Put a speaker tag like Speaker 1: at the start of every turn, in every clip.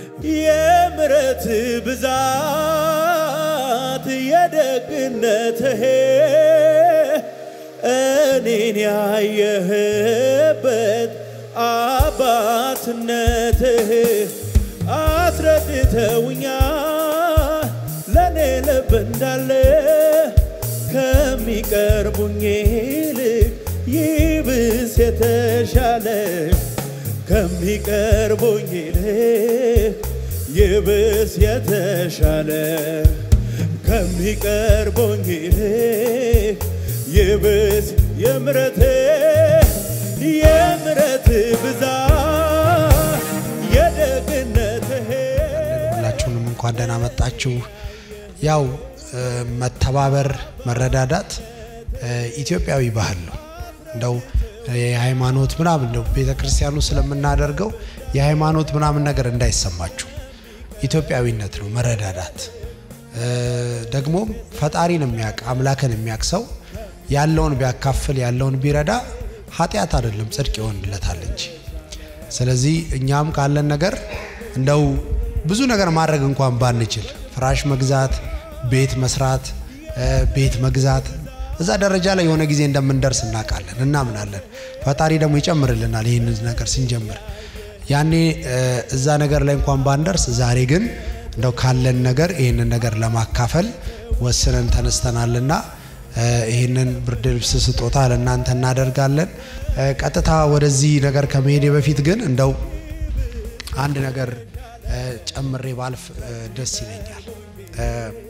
Speaker 1: የምረት ብዛት የደግነትህ እኔን ያየህበት አባትነትህ አስረድተውኛል ለእኔ ልብ እንዳለ ከሚቀርቡኝ ይልቅ ይብስ የተሻለ ከሚቀርቡኝ ይልቅ ይብስ የተሻለ ከሚቀርቡኝ ይልቅ ይብስ የምረት የምረት ብዛት የደግነትህ
Speaker 2: ሁላችሁንም እንኳን ደህና መጣችሁ። ያው እ፣ መተባበር መረዳዳት እ፣ ኢትዮጵያዊ ባህል ነው። እንደው የሃይማኖት ምናምን ነው ቤተ ክርስቲያኑ ስለምናደርገው የሃይማኖት ምናምን ነገር እንዳይሰማችሁ ኢትዮጵያዊነት ነው መረዳዳት። እ፣ ደግሞም ፈጣሪን የሚያውቅ አምላክን የሚያውቅ ሰው ያለውን ቢያካፍል ያለውን ቢረዳ ኃጢአት አይደለም ጽድቅ ይሆንለታል እንጂ ስለዚህ እኛም ካለን ነገር እንደው ብዙ ነገር ማድረግ እንኳን ባንችል ፍራሽ መግዛት፣ ቤት መስራት፣ እ፣ ቤት መግዛት እዛ ደረጃ ላይ የሆነ ጊዜ እንደምንደርስ እናውቃለን፣ እናምናለን። ፈጣሪ ደግሞ ይጨምርልናል ይህንን ነገር ስንጀምር። ያኔ እ፣ እዛ ነገር ላይ እንኳን ባንደርስ፣ ዛሬ ግን እንደው ካለን ነገር ይህንን ነገር ለማካፈል ወስነን ተነስተናልና እ፣ ይህንን ብርድ ልብስ ስጦታ ለእናንተ እናደርጋለን። እ፣ ቀጥታ ወደዚህ ነገር ከመሄዴ በፊት ግን እንደው አንድ ነገር እ፣ ጨምሬ ባልፍ እ፣ ደስ ይለኛል። እ፣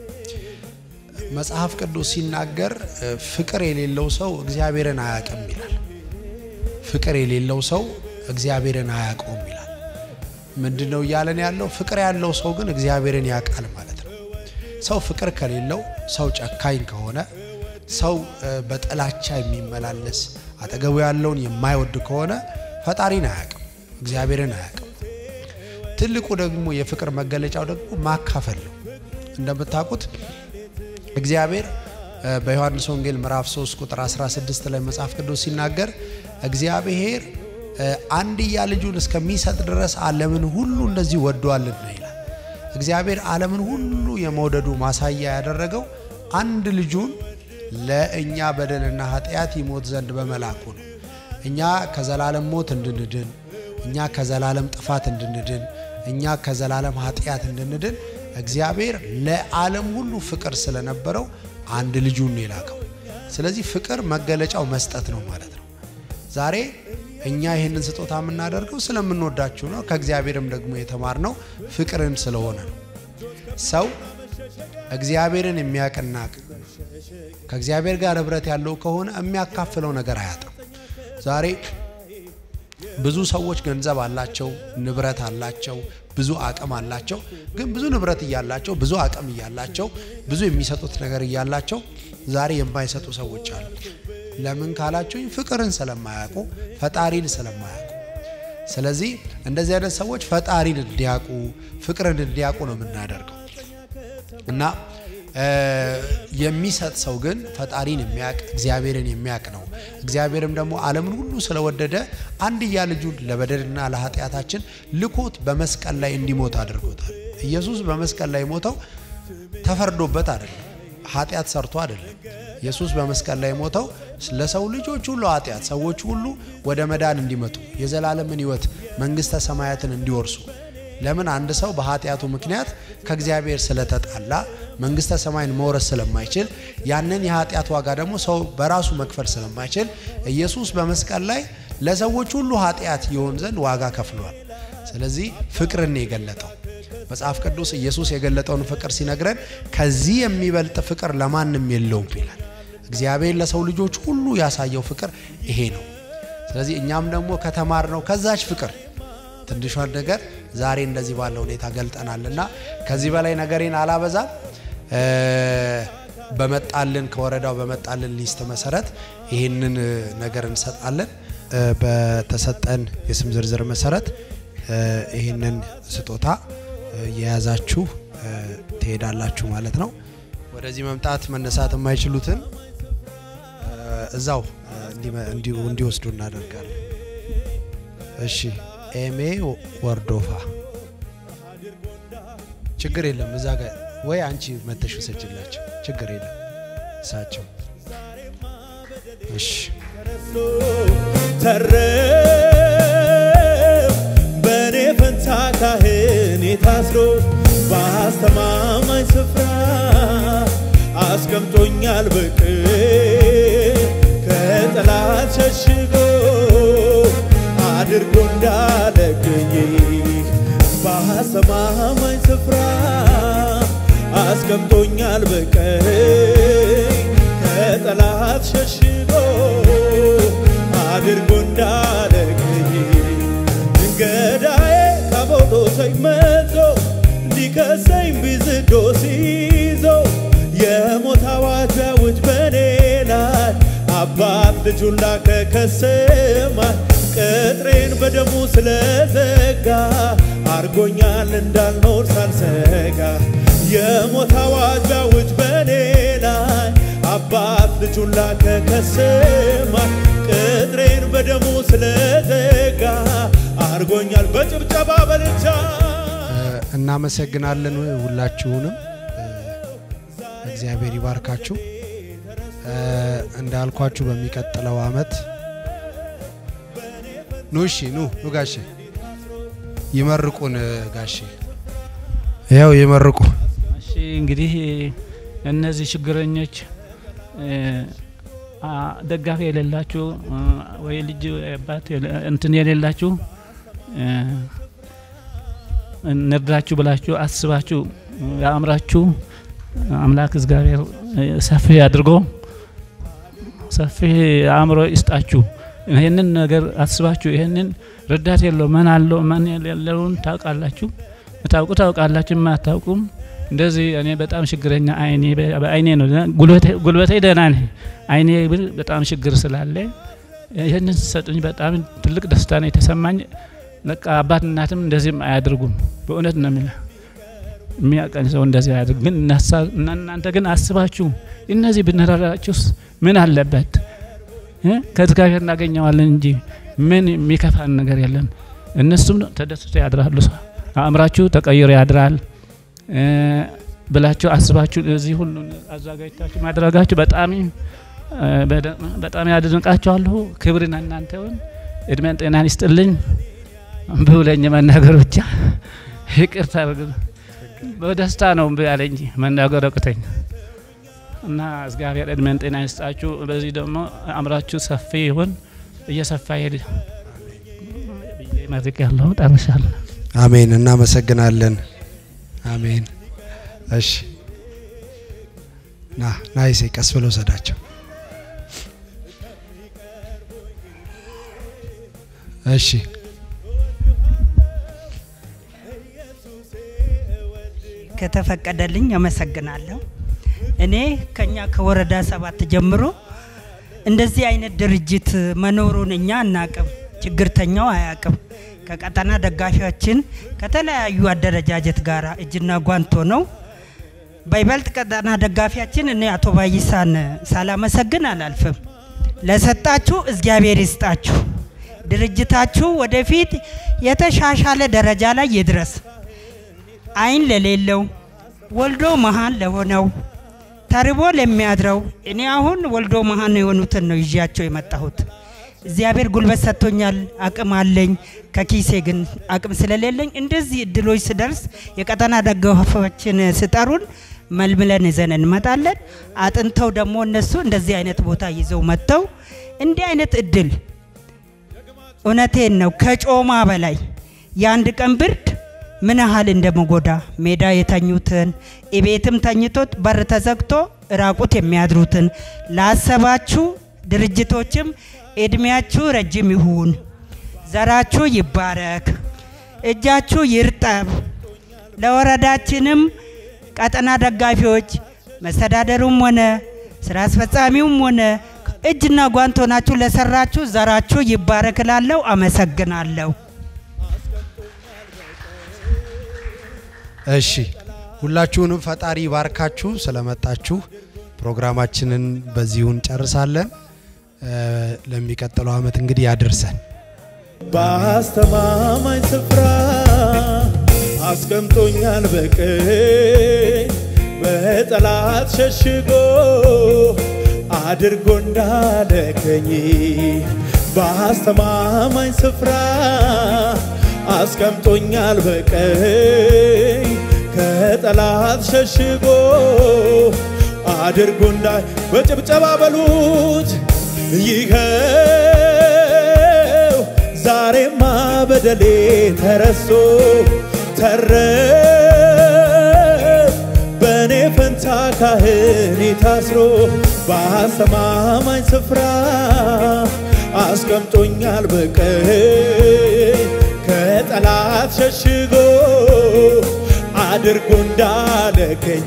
Speaker 2: መጽሐፍ ቅዱስ ሲናገር እ፣ ፍቅር የሌለው ሰው እግዚአብሔርን አያውቅም ይላል። ፍቅር የሌለው ሰው እግዚአብሔርን አያውቀውም ይላል። ምንድን ነው እያለን ያለው? ፍቅር ያለው ሰው ግን እግዚአብሔርን ያውቃል ማለት ነው። ሰው ፍቅር ከሌለው፣ ሰው ጨካኝ ከሆነ፣ ሰው እ፣ በጥላቻ የሚመላለስ አጠገቡ ያለውን የማይወድ ከሆነ ፈጣሪን አያውቅም፣ እግዚአብሔርን አያውቅም። ትልቁ ደግሞ የፍቅር መገለጫው ደግሞ ማካፈል ነው። እንደምታውቁት እግዚአብሔር እ፣ በዮሐንስ ወንጌል ምዕራፍ 3 ቁጥር 16 ላይ መጽሐፍ ቅዱስ ሲናገር እግዚአብሔር እ፣ አንድያ ልጁን እስከሚሰጥ ድረስ ዓለምን ሁሉ እንደዚህ ወዷልና ይላል። እግዚአብሔር ዓለምን ሁሉ የመውደዱ ማሳያ ያደረገው አንድ ልጁን ለእኛ በደልና ኃጢአት ይሞት ዘንድ በመላኩ ነው። እኛ ከዘላለም ሞት እንድንድን፣ እኛ ከዘላለም ጥፋት እንድንድን፣ እኛ ከዘላለም ኃጢአት እንድንድን እግዚአብሔር ለዓለም ሁሉ ፍቅር ስለነበረው አንድ ልጁን ነው የላከው። ስለዚህ ፍቅር መገለጫው መስጠት ነው ማለት ነው። ዛሬ እኛ ይህንን ስጦታ የምናደርገው ስለምንወዳችሁ ነው። ከእግዚአብሔርም ደግሞ የተማርነው ፍቅርን ስለሆነ ነው። ሰው እግዚአብሔርን የሚያውቅና ከእግዚአብሔር ጋር ህብረት ያለው ከሆነ የሚያካፍለው ነገር አያጣም። ዛሬ ብዙ ሰዎች ገንዘብ አላቸው፣ ንብረት አላቸው፣ ብዙ አቅም አላቸው። ግን ብዙ ንብረት እያላቸው፣ ብዙ አቅም እያላቸው፣ ብዙ የሚሰጡት ነገር እያላቸው ዛሬ የማይሰጡ ሰዎች አሉ። ለምን ካላችሁኝ ፍቅርን ስለማያውቁ፣ ፈጣሪን ስለማያውቁ። ስለዚህ እንደዚህ አይነት ሰዎች ፈጣሪን እንዲያውቁ፣ ፍቅርን እንዲያውቁ ነው የምናደርገው እና የሚሰጥ ሰው ግን ፈጣሪን የሚያውቅ እግዚአብሔርን የሚያውቅ ነው። እግዚአብሔርም ደግሞ ዓለምን ሁሉ ስለወደደ አንድያ ልጁን ለበደልና ለኃጢአታችን ልኮት በመስቀል ላይ እንዲሞት አድርጎታል። ኢየሱስ በመስቀል ላይ ሞተው ተፈርዶበት አይደለም፣ ኃጢአት ሰርቶ አይደለም። ኢየሱስ በመስቀል ላይ ሞተው ለሰው ልጆች ሁሉ ኃጢአት ሰዎች ሁሉ ወደ መዳን እንዲመጡ የዘላለምን ሕይወት መንግሥተ ሰማያትን እንዲወርሱ ለምን አንድ ሰው በኃጢአቱ ምክንያት ከእግዚአብሔር ስለተጣላ መንግስተ ሰማይን መውረስ ስለማይችል ያንን የኃጢአት ዋጋ ደግሞ ሰው በራሱ መክፈል ስለማይችል ኢየሱስ በመስቀል ላይ ለሰዎች ሁሉ ኃጢአት ይሆን ዘንድ ዋጋ ከፍሏል። ስለዚህ ፍቅርን የገለጠው መጽሐፍ ቅዱስ ኢየሱስ የገለጠውን ፍቅር ሲነግረን ከዚህ የሚበልጥ ፍቅር ለማንም የለውም ይላል። እግዚአብሔር ለሰው ልጆች ሁሉ ያሳየው ፍቅር ይሄ ነው። ስለዚህ እኛም ደግሞ ከተማርነው ከዛች ፍቅር ትንሿን ነገር ዛሬ እንደዚህ ባለ ሁኔታ ገልጠናልና ከዚህ በላይ ነገሬን አላበዛም። በመጣልን ከወረዳው በመጣልን ሊስት መሰረት ይህንን ነገር እንሰጣለን። በተሰጠን የስም ዝርዝር መሰረት ይህንን ስጦታ የያዛችሁ ትሄዳላችሁ ማለት ነው። ወደዚህ መምጣት መነሳት የማይችሉትን እዛው እንዲወስዱ እናደርጋለን። እሺ ኤሜ ወርዶፋ ችግር የለም። እዛ ጋር ወይ አንቺ መተሽ ውሰጅላቸው፣ ችግር የለም እሳቸው። እሺ
Speaker 1: ተረስቶ ተረፍ በእኔ ፈንታ ካህኔ ታስሮ በአስተማማኝ ስፍራ አስቀምጦኛል በቅን ከጠላት ሸሽጎ አድርጎ እንዳለገኝ በአስተማማኝ ስፍራ አስቀምጦኛል በቀኝ ከጠላት ሸሽጎ አድርጎ እንዳለገኝ ገዳዬ ከቦቶ ሰይመቶ ሊከሰኝ ቢዝዶ ሲይዞ የሞት አዋጅ ቢያውጅ በኔ ላይ አባት ልጁን ላከ ከሰማይ ቅጥሬን በደሙ ስለዘጋ አርጎኛል እንዳልኖር ሳልሰጋ የሞት አዋጅ ቢያውጅ በኔ ላይ አባት ልጁን ላከ ከሰማይ ቅጥሬን በደሙ ስለዘጋ አርጎኛል በጭብጨባ በልቻ
Speaker 2: እናመሰግናለን ሁላችሁንም። እግዚአብሔር ይባርካችሁ። እንዳልኳችሁ በሚቀጥለው አመት ኑ እሺ፣ ኑ ኑ ጋሼ ይመርቁን። ጋሼ ያው ይመርቁ።
Speaker 3: እሺ እንግዲህ እነዚህ ችግረኞች ደጋፊ የሌላችሁ ወይ ልጅ አባት እንትን የሌላችሁ እንርዳችሁ ብላችሁ አስባችሁ አእምራችሁ አምላክ እግዚአብሔር ሰፊ አድርጎ ሰፊ አእምሮ ይስጣችሁ። ይህንን ነገር አስባችሁ ይህንን ረዳት የለው ምን አለው ምን የሌለውን ታውቃላችሁ። ታውቁ ታውቃላችሁ፣ የማታውቁም እንደዚህ እኔ በጣም ችግረኛ አይኔ በአይኔ ነው ጉልበቴ ደህና ነኝ። አይኔ በጣም ችግር ስላለ ይህንን ስሰጡኝ በጣም ትልቅ ደስታ ነው የተሰማኝ። በቃ አባት እናትም እንደዚህም አያደርጉም። በእውነት ነው የሚለው የሚያቀኝ ሰው እንደዚህ አያደርግ። ግን እናንተ ግን አስባችሁ እነዚህ ብንረዳችሁስ ምን አለበት? ከእግዚአብሔር እናገኘዋለን እንጂ ምን የሚከፋን ነገር የለም። እነሱም ተደስቶ ያድራሉ። አእምራችሁ ተቀይሮ ያድራል ብላችሁ አስባችሁ እዚህ ሁሉ አዘጋጅታችሁ ማድረጋችሁ በጣም በጣም ያደንቃችኋለሁ። ክብርን እናንተውን እድሜን ጤናን ይስጥልኝ። ብውለኝ መናገር ብቻ ይቅርታ በደስታ ነው እምቢ ያለኝ እንጂ መናገር አቅተኝ እና እግዚአብሔር እድሜን ጤና ይስጣችሁ። በዚህ ደግሞ አእምራችሁ ሰፊ ይሁን እየሰፋ ይሄድ ብዬ መርቅ ያለው ጨርሻለሁ።
Speaker 2: አሜን። እናመሰግናለን። አሜን። እሺ ና ና ይሴ ቀስ ብለው ሰዳቸው። እሺ
Speaker 4: ከተፈቀደልኝ አመሰግናለሁ። እኔ ከኛ ከወረዳ ሰባት ጀምሮ እንደዚህ አይነት ድርጅት መኖሩን እኛ አናቅም፣ ችግርተኛው አያቅም። ከቀጠና ደጋፊዎችን ከተለያዩ አደረጃጀት ጋር እጅና ጓንቶ ነው። በይበልጥ ቀጠና ደጋፊያችን እኔ አቶ ባይሳን ሳላመሰግን አላልፍም። ለሰጣችሁ እግዚአብሔር ይስጣችሁ። ድርጅታችሁ ወደፊት የተሻሻለ ደረጃ ላይ ይድረስ። አይን ለሌለው ወልዶ መሀን ለሆነው ተርቦ ለሚያድረው እኔ አሁን ወልዶ መሀን የሆኑትን ነው ይዣቸው የመጣሁት። እግዚአብሔር ጉልበት ሰጥቶኛል፣ አቅም አለኝ። ከኪሴ ግን አቅም ስለሌለኝ እንደዚህ እድሎች ስደርስ የቀጠና ደጋፊዎችን ስጠሩን መልምለን ይዘን እንመጣለን። አጥንተው ደግሞ እነሱ እንደዚህ አይነት ቦታ ይዘው መጥተው እንዲህ አይነት እድል እውነቴን ነው ከጮማ በላይ የአንድ ቀን ብርድ ምን ያህል እንደመጎዳ ሜዳ የተኙትን ቤትም ተኝቶት በር ተዘግቶ ራቁት የሚያድሩትን ላሰባችሁ ድርጅቶችም እድሜያችሁ ረጅም ይሁን፣ ዘራችሁ ይባረክ፣ እጃችሁ ይርጠብ። ለወረዳችንም ቀጠና ደጋፊዎች መስተዳደሩም ሆነ ስራ አስፈጻሚውም ሆነ እጅና ጓንት ሆናችሁ ለሰራችሁ ዘራችሁ ይባረክ እላለሁ። አመሰግናለሁ።
Speaker 2: እሺ ሁላችሁንም ፈጣሪ ባርካችሁ ስለመጣችሁ ፕሮግራማችንን በዚሁ እንጨርሳለን። ለሚቀጥለው አመት እንግዲህ ያድርሰን።
Speaker 1: በአስተማማኝ ስፍራ አስቀምጦኛል በቀኝ በጠላት ሸሽጎ አድርጎ እንዳለከኝ በአስተማማኝ ስፍራ አስቀምጦኛል በቀኝ ከጠላት ሸሽጎ አድርጎ እንዳ በጭብጨባ በሉት ይኸው ዛሬማ በደሌ ተረሶ ተረት በእኔ ፈንታ ካህኔ ታስሮ በአስተማማኝ ስፍራ አስቀምጦኛል በቀኝ ከጠላት ሸሽጎ አድርጎ እንዳለከኝ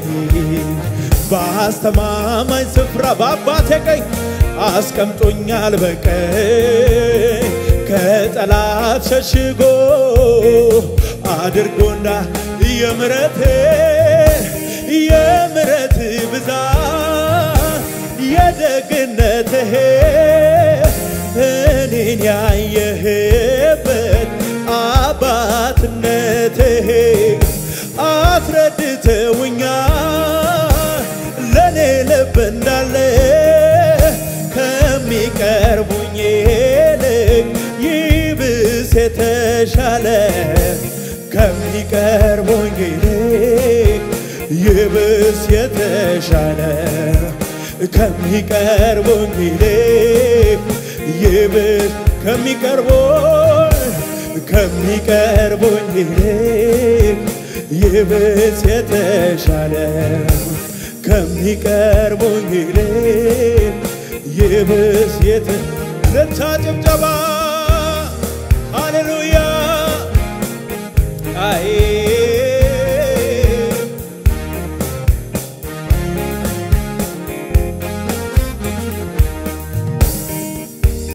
Speaker 1: በአስተማማኝ ስፍራ በአባቴ ቀኝ አስቀምጦኛል በቀኝ ከጠላት ሸሽጎ አድርጎና የምረቴ የምረት ብዛት የደግነትህ እኔን ያየህበት አባትነትህ አስረድተውኛል ለእኔ ልብ እንዳለ ከሚቀርቡኝ ይልቅ ይብስ የተሻለ ከሚቀርቡኝ ይልቅ ይብስ የተሻለ ከሚቀርቡኝ ይልቅ ይብስ ከሚቀርቡኝ ከሚቀርቡኝ ይልቅ ይብስ የተሻለ ከሚቀርቡኝ ይልቅ ይብስ የተ ለታ ጭብጨባ ሃሌሉያ አይ